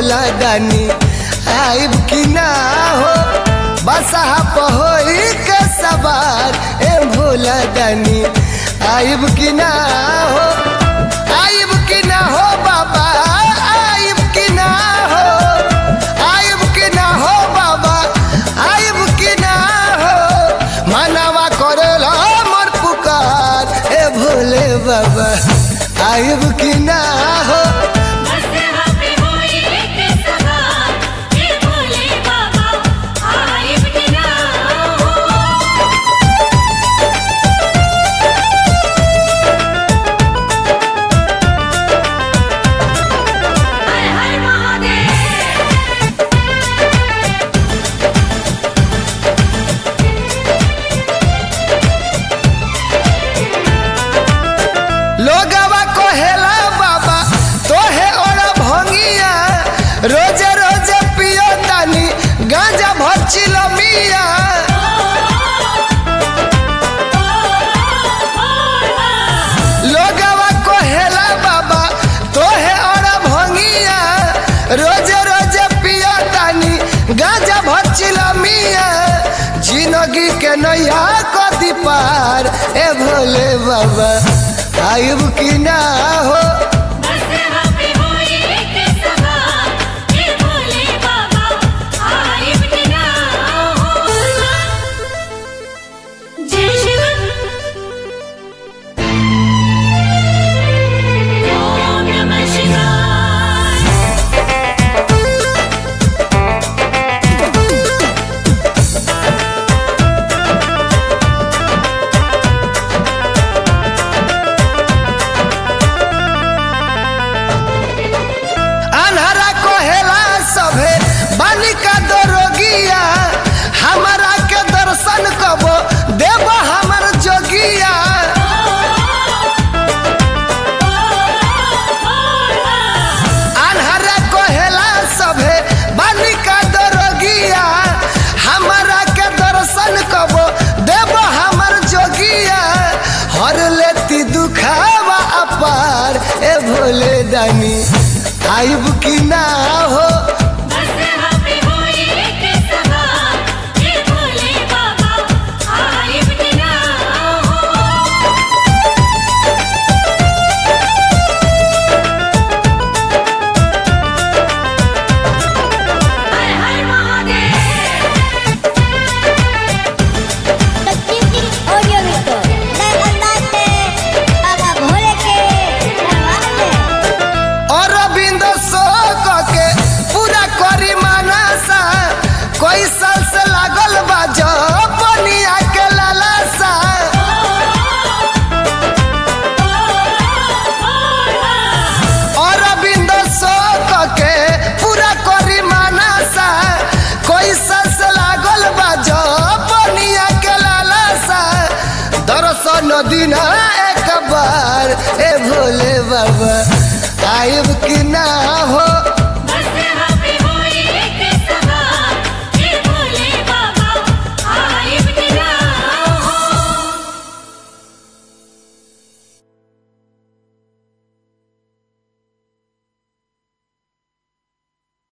भोला दानी आइब की ना हो बसहा पहोई के सवार ए भोला दानी आइब की ना हो आइब की ना हो बाबा आइब की ना हो आइब की ना हो बाबा आइब की ना हो मनवा करेला मोर पुकार ए भोले बाबा आइब की ना हो मसहा पे होई के सवार हे भोले बाबा आइब की ना हो हर हर महादेव लोगवा कहेला बाबा तोहे और भंगिया रोज रोज पियो तानी गांजा भचिल मिया लोगवा कहेला बाबा तोहे और भंगिया रोज रोज पियो तानी गांजा भचिल मिया जिंदगी के नैया कदी पार ए भोले बाबा आयुब की ना हो मसहा पे होई के सवार हे भोले बाबा आइब की ना हो जय शिव ओम नमः शिवाय अनहरा कोहेला सभे बालिका दरोगिया हमारा के दर्शन कबो देव हमर जोगिया अनहरा कोहेला सभे बालिका दरोगिया हमारा के दर्शन कबो देव हमर जोगिया हर लेती दुखावा अपार ए भोले दानी आइब की ना हो मसहा पे होई के सवार हे भोले बाबा आइब की ना हो हर हर महादेव तकनीकी ऑडियो वीडियो नए अंदाज में बाबा भोले के दरबार में और रविंद शोक के पूरा करी मानसा कोई साल से लागल बा जो बनिया के लालसा और रविंद शोक के पूरा करी मानसा कोई साल से लागल बा जो बनिया के लालसा दर्शन दिन एक बार ए भोले बाबा आइब की ना हो